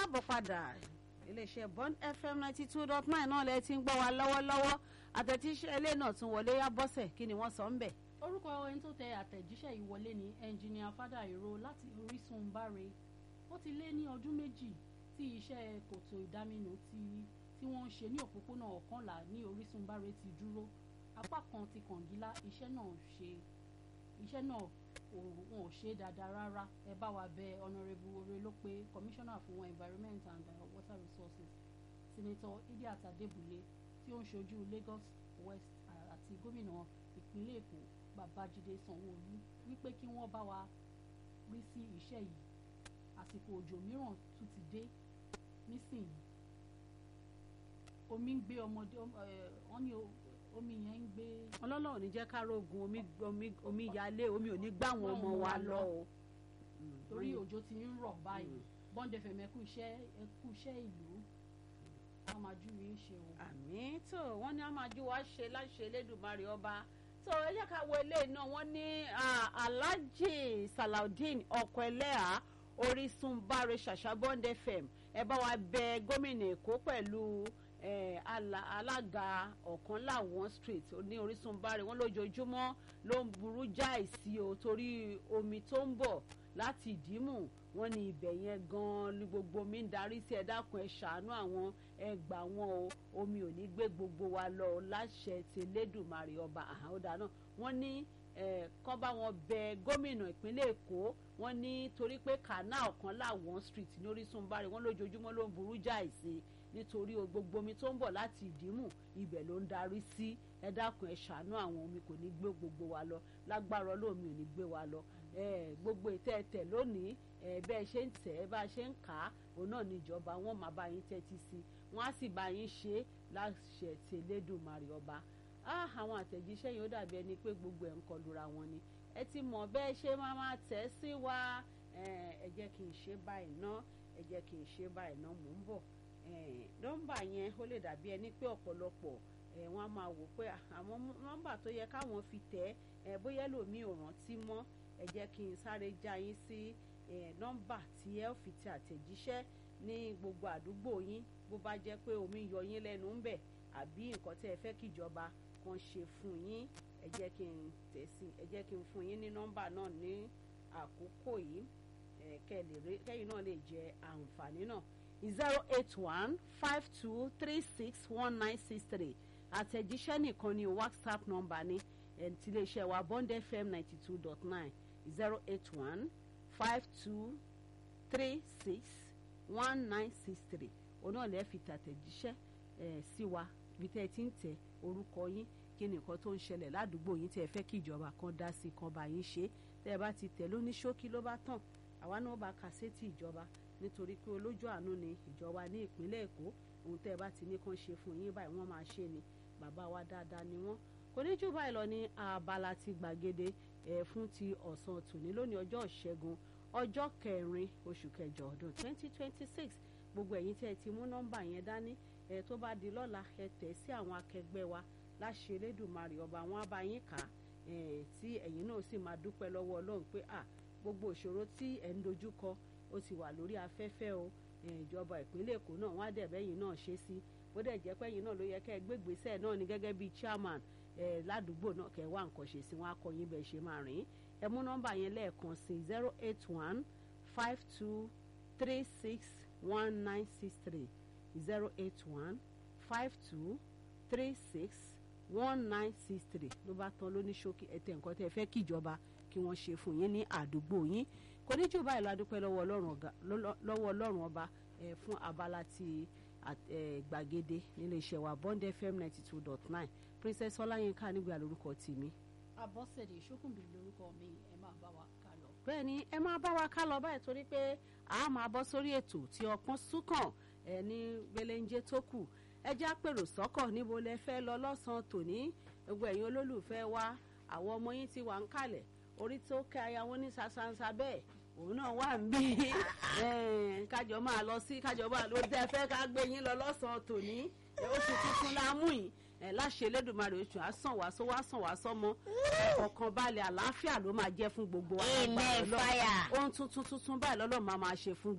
káàbọ̀ padà iléeṣẹ́ bond fm ninety two dot nine náà lẹ ti ń gbọ́ wa lọ́wọ́lọ́wọ́ àtẹ̀tíṣẹ́ ilé náà tún wọlé yá bọ́sẹ̀ kí ni wọ́n sọ ń bẹ̀. orúkọ ẹni tó tẹ àtẹ̀jíṣẹ́ yìí wọlé ní ẹnjìníà fada ìró láti orísun báre ó ti lé ní ọdún méjì tí iṣẹ́ kòtò ìdáminù tí tí wọ́n ń ṣe ní òpópónà ọ̀kànlá ní orísun báre ti dúró apá kan ti kàngílá iṣẹ́ náà ṣe iṣẹ́ náà wọn ò ṣe dáadáa rárá ẹ bá wa bẹ honourable orelope commissioner fún environment and uh, water resources senator idiat adebule tí ó ń ṣojú lagos west àti gómìnà ìpínlẹ̀ èkó babájídé sanwóolu wípé kí wọ́n bá wa rí sí iṣẹ́ yìí àsìkò òjò mìíràn tún ti dé nísìnyí omi ń gbé ọmọdé wọn ní omi yẹn ń gbé. ọlọ́lọ́ ò ní jẹ́ ká rógun omi omi omi yalé omi ò ní gbá àwọn ọmọ wa lọ o. torí òjò ti ń rọ̀ báyìí bọ́ńdẹ̀ fẹ̀mẹ́ kú iṣẹ́ kú iṣẹ́ ìlú wọ́n máa jú yín ṣe o. àmì tó wọ́n ní a máa jú wa ṣe láṣẹ elédùnmarè ọba tó ẹ jẹ́ ká wo ilé náà wọ́n ní alhaji salaudeen ọkọ̀ ẹlẹ́à orísun báre ṣàṣà bond fm ẹ bá wa bẹ gómìnà èkó pẹ̀lú alága ọ̀kan láwọn street ní orísun báre wọn lójoojúmọ́ ló ń burú jáì sí o torí omi tó ń bọ̀ láti ìdímù wọn ní ibẹ̀ yẹn gan-an ní gbogbo omi ń darí sí ẹ dákun ẹ ṣàánú àwọn ẹ gbà wọn o omi ò ní gbé gbogbo wa lọ láṣẹ tẹlẹ́dùmarè ọba àhàódà náà wọ́n ní kọ́ bá wọn bẹ gómìnà ìpínlẹ̀ èkó wọ́n ní torí pé canal kan láwọn street ní orísun báre wọ́n lójoojúmọ́ ló ń burú jáì sí nítorí gbogbo omi tó ń bọ̀ láti ìdímù ibẹ̀ ló ń darí sí ẹ dákun ẹ ṣàánú àwọn omi kò ní gbé gbogbo wa lọ lágbára olómi ò ní gbé wa lọ gbogbo ìtẹ́ẹ̀tẹ̀ lónìí bẹ́ẹ̀ ṣe ń tẹ̀ ẹ́ bá a ṣe ń kà á òun náà ní ìjọba wọn máa bá yín tẹ́tí sí i wọ́n á sì bá yín ṣe é láṣẹ tẹ̀lédùmarè ọba àwọn àtẹ̀jíṣẹ́ yìí ó dàbí ẹni pé gbogbo ẹ̀ ń kọlura wọn ni ẹ ti mọ̀ bẹ́ẹ̀ ṣe máa máa tẹ̀ sí wa ẹ jẹ́ kí n ṣe báyìí ná ẹ jẹ́ kí n ṣe báyìí ná mò ń bọ̀ nọ́mbà yẹn ó lè dàbí ẹni pé ọ̀pọ̀lọpọ̀ wọ́n á máa wò pé àwọn nọ́mbà tó yẹ káwọn fi tẹ̀ ẹ́ bóyá lòmíì ò rántí mọ́ ẹ jẹ́ kí n sáré já yín sí nọ́mbà tí ẹ fi tẹ àtẹ̀jíṣẹ́ ní gbogbo àdúgbò yín bó bá jẹ́ pé omi yọ yín lẹ́nu ń bẹ̀ àbí nǹkan tí ẹ fẹ́ kíjọba kan ṣe fún yín ẹ jẹ́ kí n tẹ̀ sí ẹ jẹ́ kí n fún yín ní nọ́mbà náà ní àkókò yìí kẹ́yìn náà lè jẹ àǹfààní náà zero eight one five two three six one nine six three àtẹ̀jíṣẹ́ nìkan ni whatsapp nọ́mbà ni tiléeṣẹ́ wa bond fm ninety two dot nine zero eight one five two three six one nine six three òun náà lè fi tàtẹ̀jíṣẹ́ ẹ̀ sí wa bí tẹ́ ẹ ti ń tẹ orúkọ yín kí ni nǹkan tó ń ṣẹlẹ̀ ládùúgbò yín tẹ́ ẹ fẹ́ kí ìjọba kan dá sí kan bá yín ṣe tẹ́ ẹ bá ti tẹ̀ lóní ṣókí ló bá tàn àwa náà bá kà sétí ìjọba nítorí pé olójú àánú ni ìjọba ní ìpínlẹ̀ èkó ohun tẹ́ ẹ bá ti ní kàn ṣe fún yín báyìí wọ́n máa ṣe ni bàbá wa dáadáa ni wọ́n kò ní jù báyìí lọ ní abala ti gbàgede ẹ̀ fún ti ọ̀sán tòní lónìí ọjọ́ ìṣẹ́gun ọjọ́ kẹrin oṣù kẹjọ ọdún twenty twenty six gbogbo ẹ̀yin tí ẹ ti mú nọ́mbà yẹn dání ẹ tó bá di lọ́la ẹ tẹ̀ sí àwọn akẹgbẹ́ wa láṣẹ elédùnmarè ọba wọn á bá yín kà ẹ tí ẹ̀yin náà sì máa dúpẹ́ lọ́wọ́ ọlọ́run pé à gbogbo ìṣòro tí ẹ̀ ń dojú kọ ó ti wà lórí afẹ́fẹ́ o ìjọba ìpínlẹ̀ èkó náà wọ́n á dẹ̀ bẹ́yìn náà ṣe sí bó dẹ̀ jẹ́ pẹ́yìn náà ló yẹ kẹ́ ẹ gbégbèsè náà ní gẹ́gẹ́ bíi chairman ẹ ládùúgbò náà kẹ́ ẹ wá nǹkan ṣe sí wọn á kọ yín bẹ́ẹ̀ ṣe máa rìn ẹ mú nọ́mbà yẹn lẹ́ẹ̀kan sí zero eight one five two three six one nine six three zero eight one five two three six one nine six three ló bá tán lóní ṣókí ẹtẹ nǹkan tẹ́ fẹ́ kíjọba kí wọ́n ṣe fún yín ní àdúgbò yín kò ní jù báyìí ládùúpẹ́ lọ́wọ́ ọlọ́run ọba fún abala ti gbàgede nílé iṣẹ́ wa bond fm ninety two dot nine princess ọláyínká nígbà lórúkọ tèmi. abọ́sẹ̀dé ṣókùnbí lórúkọ mi ẹ máa bá wa ká lọ. bẹ́ẹ̀ ni ẹ máa bá wa ká lọ báyìí torí pé a máa bọ́ sórí ètò tí ọpọ́n súnkàn ẹ ní gbẹlẹ́njẹ́ tó kù ẹ já pèrò sọ́kọ̀ níbo lẹ fẹ́ lọ lọ́sàn-án tòní gbogbo ẹ̀yin olólùfẹ́ wa àwọn ọmọ yín ti wà ń kalẹ̀ orí tó kẹ́ aya wọn ní sasansa bẹ́ẹ̀ òun náà wà ń bí kájọ máa lọ sí kájọ máa lọ dẹ́ fẹ́ ká gbé yín lọ lọ́sàn-án tòní oṣù tuntun la mú yìí ẹ láṣẹ Elédùmarè oṣù àsàn wá sọ wá sàn wá sọmọ ọkàn balẹ̀ àlàáfíà ló máa jẹ́ fún gbogbo wa. Amen, fire. ohun tuntun tuntun báyìí lọ́lọ́ máa máa ṣe fún